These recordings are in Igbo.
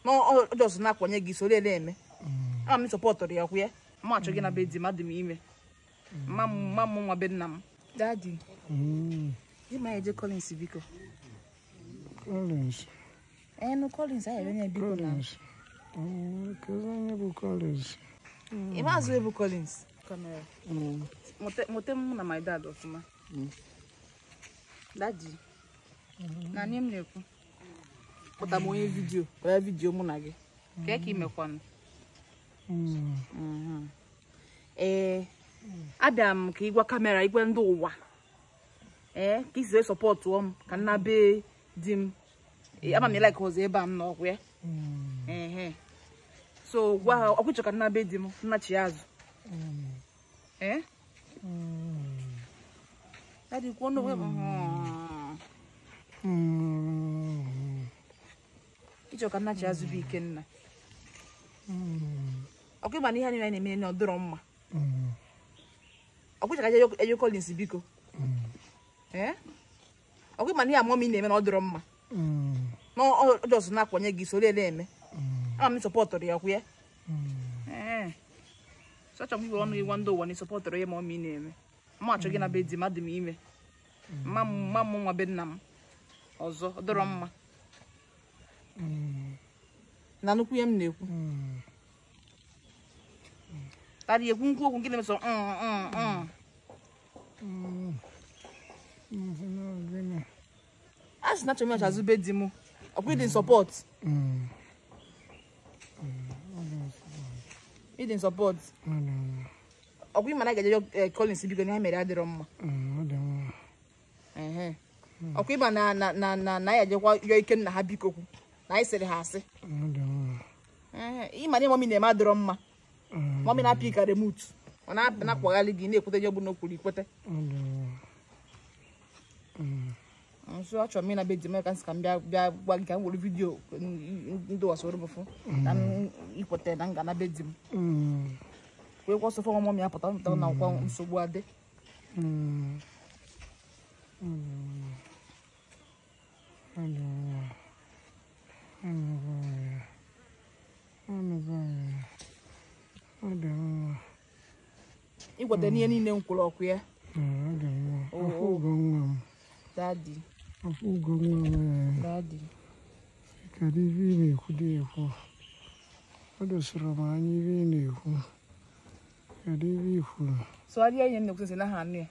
na ọ ọ just na-akwanye gị soro ele eme ama m sọpọtụrụ ya kwụ ya ma achọ gị na be di m adị m ime mma m mma m nwa be nna m dadi Mm, di ma eje Collins biko Collins. ee nụ Collins anyị ere biko na Collins. Mm, Kedu onye bụ Collins? ị maazị ebu Collins kamera Mm, mụte m na my dad ọfụma dadi na nye m na-ekwu kpụta m onye vidiyo wee vidiyo mụ na gị kee ka imekwanụ mm, ee abịara m ka ịgwa kamera igwe ndị ụwa ee ka isi wee sọpọtụọ m ka nna be di m Ee, ama m ịlaik ọzọ ebe a m n'ọgwụ ya mm, ehe so gwa ha ọkwụchọ ka nna be di m nnachi ya azụ ee mm, dadi kwuo n'onwe m mm, ịchọ ka nnachi azụ bụ ikenna mm, ọkwa ịma na ihe niile anyị na-eme na ọ dịrọ mma mm, ọkwụchọ ka eje eje Collins biko mm, ee ọkwa ịma na ihe amụọ m ị na-eme na ọ dịrọ mma mm, na ọ ọ just na-akwanye gị soro ele eme mm, ama m sọpọtụrụ ya kwụ ya mm. ee sọchọ m iwe ọnụ ịgwa ndị ụwa na ịsọpọtụrụ ya ma ọ ma ị na-eme ma achọ gị na be di m adị m ime mma m mma m nwa be nna m ọzọ ọ dịrọ mma Mm, na nnukwu ihe m na-ekwu mm, tarị ekwu nkwu okwu nke na-emesọ mm, mm, mm. mm. Nsị na gịnị? a sị na achọ m ịchazi be di m ọkwa ịdị sọpọt Mm, ịdị sọpọt ọ dị mma. ọkwa ịma na a ga-eje eh, Collins biko na ihe mere adịrọ mma Mm, ọ dị mma. ehe ọkwa ịma na na na na na ya ejekwa yọọ ike nna ha biko kwu na anyị sịrị ha asị Ọ dị mma. ehe ịma na mọmi na-eme adịrọ mma Mm, mọmi na-apị ka remut ọ na- na-akpaghalị gị na-ekwete ihe ọbụla o kwuru ikwete ọ dị mma. Mm, nso achọrọ m ịna be di m ka nsị ka m bịa bịa gwa gị ka m were vidiyo ndị wasoro m fụ na m ikwete na nga na be di m mm, wee kwọ sọfọ ọmụmụ ya pụta pụta na ọkwa nsogbu adị mm. Ọ dị mma. Ọ dị mma. Anụgo m ya. Anụgo m ya. Ọ dị mma. ikwete n'ihe niile m kwuru ọkụ ya Mm, ọ dị mma. Oh, Afọ oh. ugo nwa m. dadi Afọ ugo nwa m. eh. dadi Kedu ife ị na-ekwu dị ekwu? O dosara m anya ife ị na-ekwu. Kedu ife ị kwuru? sụgharịa ihe m na-ekwu sị na ha anụ ya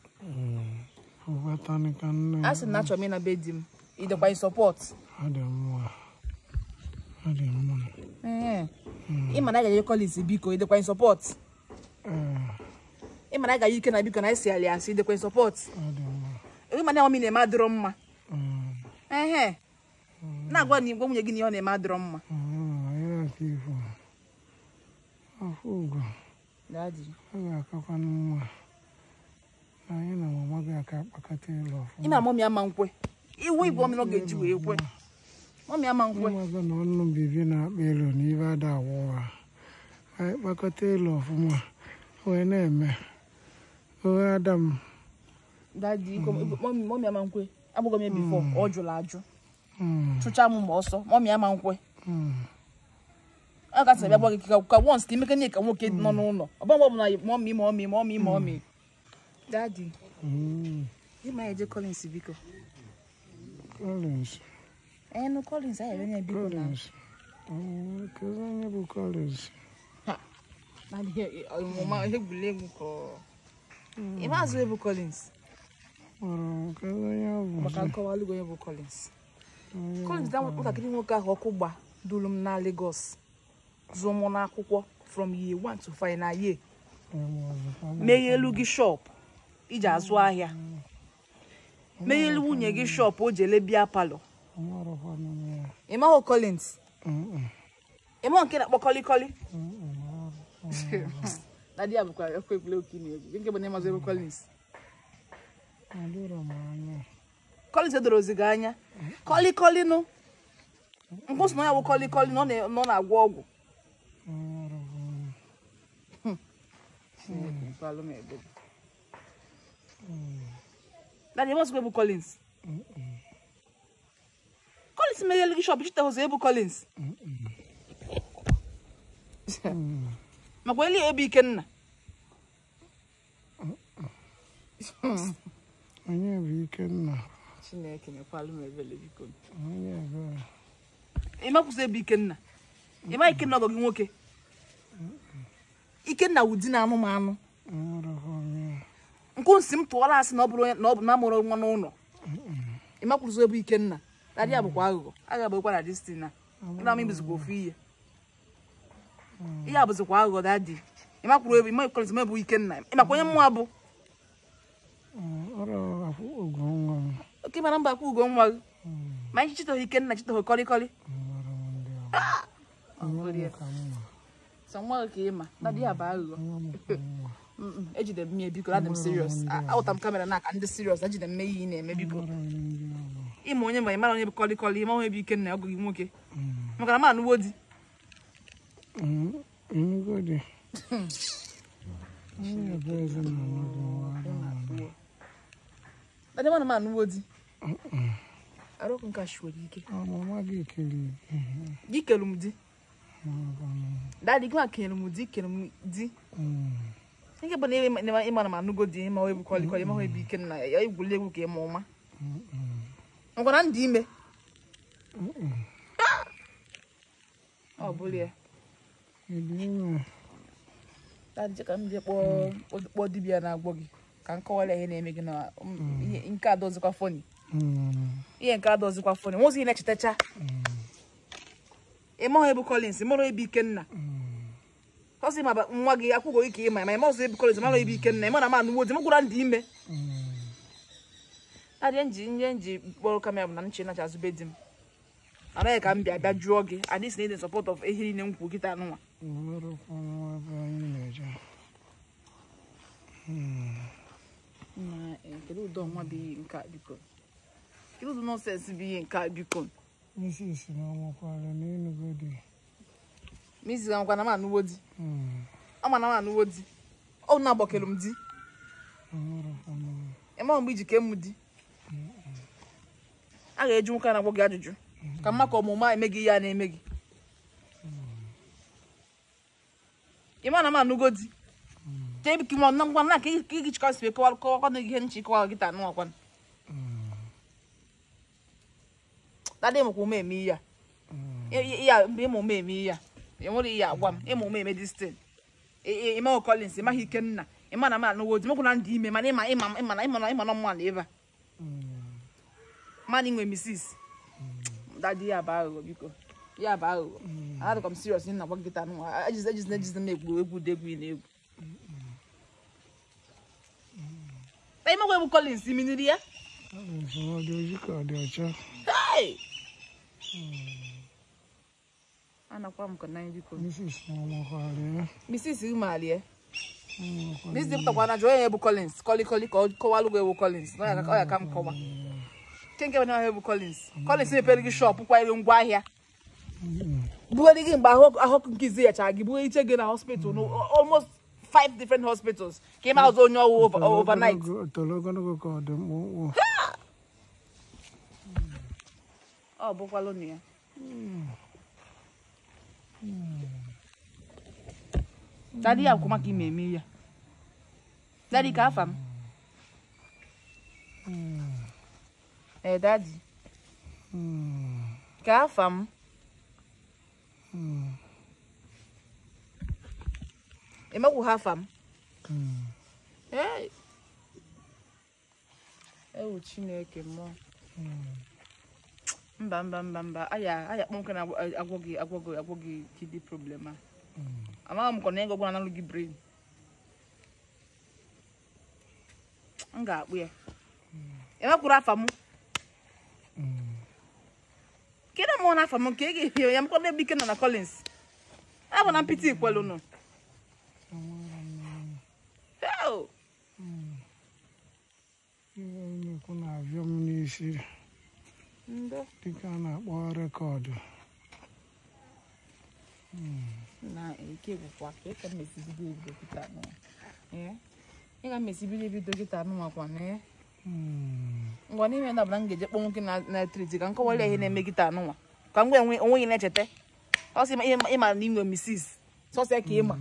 Ụbatanị ka nne a sị na achọrọ m ịna be di m idekwa sọpọt ọ dị mma. Ọ dị mma. ịma na a ga-eje Collins biko idekwa sọpọt Ee, ịma na a ga-eyi ike na biko na anyị si alị asị idekwa sọpọt ọ dị mma. ịma na ọmị na-eme adịrọ mma Mm, ehe na-agwa na igwe nwunye gị na ihe ọ na-eme adịrọ mma mm, anyị aka ifo. Afọ ugo, dadi ọ ga-akakwanụ mma. na Anyị na mama gị aka akpakọta ịlụ ọfụma. ime mọmị ama nkwe iwu igwe ọmị na ọ ga-eji wee kwe mọmị ama nkwe Ịmaga na ọnụ bibi na-akpa elu na ibe ada awụwa. Anyị kpakọta ịlụ ọfụma wee na-eme. Ohe Adam. dadi iko mọmị mọmị ama nkwe agbụghị m ya bifọ ọ jụrụ ajụ Mm, chụcha m ma ọsọ mọmị ama nkwe mm, ọ gasị bịa gwa gị ka ka once ka imeke nye ka nwoke nọ n'ụlọ ọ bụ mgbe ọbụla mọmị mọmị mọmị mọmị dadi mm. ịma eje Collins biko Collins. ee nụ Collins anyị ere biko na Collins. Mm, Kedu onye bụ Collins? na ihe ọmụma ihe egwuregwu ka ị maazị ebu Collins Mara kedu onye ọ bụ? maka nkọwa alụgo onye bụ Collins Onye Collins da nwatakịrị nwoke ahụ ọkụ gba duru m na Lagos zụọ mụ n'akwụkwọ from year 1 to final year eme ọzọ. meghe elu gị shop iji azụ ahịa meghe elu nwunye gị shop o ji ele bịa palọ Amarakwanụ m ya. ị mahụ Collins Mm, ị mahụ nke na-akpọ kọlikọli mm, mm, na di ya bụkwa ekwe egwuregwu ka ị na-egwu nke bụ na ịmazị ebe Collins Adịrọ m anya. Collins edoro ozi gị anya kọlikọli nụ mkpụsị na ya bụ kọlikọli na ọ na- na ọ na-agwọ ọgwụ Amarakwanụ. Daddy, what's Ebu Collins? Collins meghele gị shop chite ụzọ Ebu Collins. Mm. makwa eli ebe ikenna onye bụ ikenna chineke mekwalụ m ebele biko onye ebere ịmakwụsị ebe ikenna ịma ikenna ọgọ gị nwoke ikenna wụ di na anụmanụ enwerekwa onye nkụ nsị m tụọla asị na ọ bụrụ onye na ọ bụ na amụrụ nwa n'ụlọ ịmakwụsị ebe ikenna dadị ya bụkwa aghụghọ agha bụkwa na destin na na m ibuzikwa ofu ihe ihe a bụzikwa aghụghọ dadị ịmakwụrụ ebe ịmakwụrụ ebe bụ ikenna ịmakwa onye mmụọ bụ ọrụ afọ ogo nwa m oke mara mba akwa ugo nwa gị ma anyị chịtọghị ikenna chịtọghị kọlịkọlị nwere m ndị Ọ bụrụ ya. ọrụ ka mma sọ nwa gị ka ịma dadị ya bụ aghụghọ nwa m ka mma Mm-mm, ejide m ya biko adị m serious awụta m kamera n'aka ndị serious ejide m ihe ị na-eme biko nwere m ndị ọrụ ịma onye ma ị mara onye bụ kọlịkọlị ịma onye bụ ikenna ọgụ gị nwoke Mm. maka na m anụwo di Mm, enugodi onye ebe eze na ọnọdụ nwa anụmanụ dadị mana m anụwo di arụkụ nke a shiwere ike ọmụma gị kere di kelu m di dadị gị ma kenyere m di kere m di nke bụ na ịma- ịma ịma na m anụgo di ịma onye bụ kọlịkọlị ịma onye bụ ikenna ya egwuli egwu ka ịma ụma ngwara ndị ime ọ bụrụ ya ịdị ime dadị ka m jee kpọọ kpọọ dibịa na-agwọ gị ka m kọwara ihe na-eme gị na um, ihe nke adọzikwa fọni Mm, ihe nke adọzikwa fọni nwozi ihe na-echetacha ịma onye bụ Collins ịmara onye bụ Ikenna ọsị ma ba- nwa gị akwụgo ike ịma ma ịma ọzọ ebe Collins ịmara onye bụ Ikenna ịma na m anụwo di m gwụra ndị ime mm, adịe nji ihe nji kpọrọ kamera bụ na nche nacha azụbe di m anaghị ka m bịa bịa jụọ gị adị si na ịdị sọpọt of ihe niile m kwuru kịta anụnwa nwerekwa nwa ebe anyị na-eje Na, eh, kedu ụdọ nwa bụ ihe nke a biko kedu ụdị nọnsensị bụ ihe nke a biko misis na ọnwakwara n'enugodi mizi nkwa na m anụwo di Mm, ama na m anụwo di ọ na-agbakelu m di nwerekwa nwa ịma mgbe iji kee m di a ga-eji nwoke a na-agwọ gị ajụjụ ka mma ka ọmụma eme gị ihe a na-eme gị ịma na m anụgo di jee bi kima na ngwa na ka ị ka ị chịkọsị wee kọwara kọwakwa na ihe nchi kọwara gị taa nụwakwa dadị mụkwa ume eme ihe a ya mgbe ịma ume eme ihe a enwere ihe agwa m ịma ume eme distin ịma Collins ịmaghị Ikenna ịma na m anụgo di mekwu na ndị ime mana ịma ịma ịma na ịma na ịma na mma na ebe a mana inwe misis dadi ya bụ aghụghọ biko ya bụ aghụghọ adịkwa m serious na agwa gị taa nụwa ejizi ejizi ejizi m egwu egwu dị egwu ị na-egwu na imekwa egwu Collins iminiri ya ọ bụ nsọ ọ dị oji ka ọ dị ọcha Hey! anakwa m ka na biko misis na ọnwakwara ya misis umalie ọnwakwara misis pụtakwa na jụọ ya bụ Collins kọlikọli ka ọ kọwalụ gị ewu Collins na ọ ya ka- ọ ya ka m kọwa kenke bụ na ewu Collins Collins mepere gị shọpụ kwanyere ngwa ahịa bugharị gị mgbe ahụ ahụ nke izi yachara gị bughe iche gị na hospital no almost five different hospitals ka ị ma ọzọ onye ọwụ over- overnight toro ogologo ka ọ dị mkpụmkpụ ọ bụkwalụ na ya dadi ya kwụ maka ime eme ya dadi ka afa m ee dadi Mm, ka afa m mm, emekwu ha afa m mm. Hey. ewu chineke mmụọ mba mba mba mba aya aya kpọmkwem na agwọ gị agwọ gị agwọ gị kidney problem a amaghị m kọ na ego gwara n'alụ gị brain m ga-akpụ ya emekwuru afa m kedu mụọ na afa m nke ị ga-ehi ya mkpọrọ ebe ike nọ na Collins a bụ na mpịtị ikwelu nụ Hell! ihe nnukwu na-abịa m n'isi Ndo. dịka a na-akpọ rekọdụ na ike gwụkwa ka ị ka mmesibido ebido kịta anụ ee ị ga mmesibido ebido kịta anụ makwa na ee Mm, ngwa n'ime ndabụ na m ga-eje kpọ nwoke na- na-etriti ka m kọwara ya ihe na-eme kịta anụnwa ka m gwa enwe onwe gị na-echeta ọ sị ma ihe ịma na inwe misis sọsọ ya ka ị ma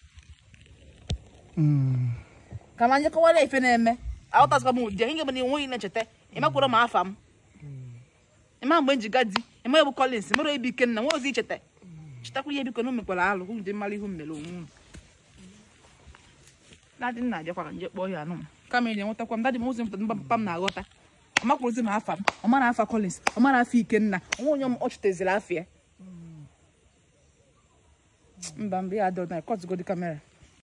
Mm. ka ma nyekọwara ife na-eme aghọtazikwa m ụdị ihe bụ na enweghị na-echeta ịmakwara m afa m ịma mgbe m ji gadi ịma ebu Collins mara ebi ikenna nwe ozi icheta chetakwa ihe biko na o mekwara alụ ụdị mara ihu m mere onwe m dadị nna abịakwara nje kpọọ ya anụ m kama enyi enwetakwa m dadị m ụzọ mpụta mba papa m na-aghọta ọ makwụrụzi m afa m ọ mara afa Collins ọ mara afa ikenna onwe onye m ọ chetaziri afọ ya mba mba ya adọrọ na kọtụgodi kamera